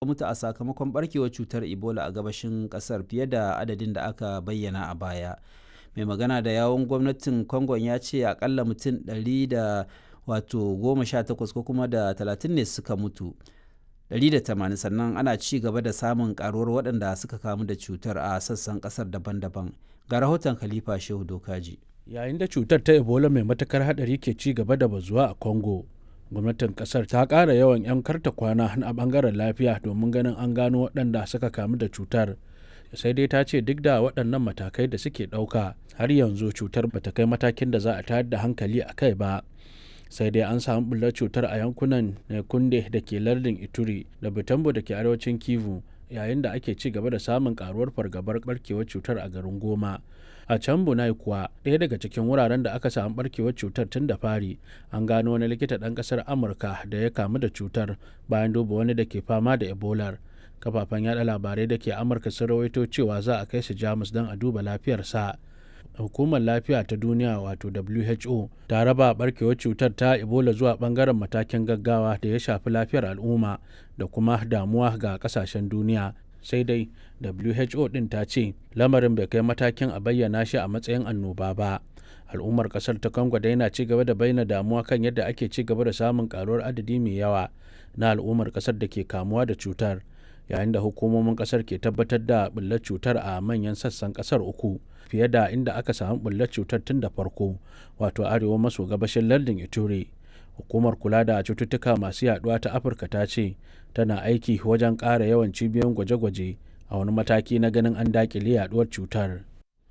mutu a sakamakon barkewar cutar ebola a gabashin kasar fiye da adadin da aka bayyana a baya mai magana da yawon gwamnatin congo ya ce akalla mutum 100 da wato goma sha takwas ko kuma da talatin ne suka mutu 180 sannan ana ci gaba da samun karuwar waɗanda suka kamu da cutar a sassan ƙasar daban-daban ga rahoton khalifa shehu dokaji yayin da cutar ta ebola mai matakar hadari ke ci gaba da bazuwa a congo gwamnatin kasar ta ƙara yawan 'yan karta kwana a bangaren lafiya domin ganin an gano waɗanda suka kamu da cutar sai dai ta ce duk da waɗannan matakai da suke ɗauka har yanzu cutar bata kai matakin da za a tayar da hankali a kai ba sai dai an samu bullar cutar a yankunan kunde da ke lardin ituri da butambo da ke arewacin kivu yayin da ake ci gaba da samun karuwar fargabar barkewar cutar a garin goma a can bunai kuwa ɗaya daga cikin wuraren da aka samu barkewar cutar tun da fari an gano wani likita ɗan ƙasar amurka da ya kamu da cutar bayan duba wani da ke fama da ebolar kafafen yada labarai da ke amurka sun rawaito cewa za a kai shi jamus don a duba lafiyarsa hukumar lafiya ta duniya wato who ta raba barkewar cutar ta ebola zuwa bangaren matakin gaggawa da ya shafi lafiyar al'umma da kuma damuwa ga kasashen duniya sai dai who din ta ce lamarin bai kai matakin a bayyana shi a matsayin annoba ba al'ummar kasar ta congo dai na ci gaba da bayyana damuwa kan yadda ake ci gaba da samun karuwar adadi mai yawa na al'ummar kasar da ke kamuwa da cutar yayin da hukumomin kasar ke tabbatar da bullar cutar a manyan sassan kasar uku fiye da inda aka samu bullar cutar tun da farko wato arewa maso gabashin lardin ituri hukumar kula da cututtuka masu yaduwa ta afirka ta ce tana aiki wajen ƙara yawan cibiyoyin gwaje-gwaje a wani mataki na ganin an dakile yaduwar cutar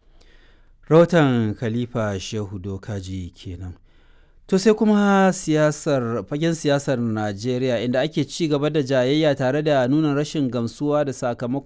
rahoton khalifa shehu dokaji kenan to sai kuma siyasar fagen siyasar najeriya inda ake ci gaba da jayayya tare da nuna rashin gamsuwa da sakamakon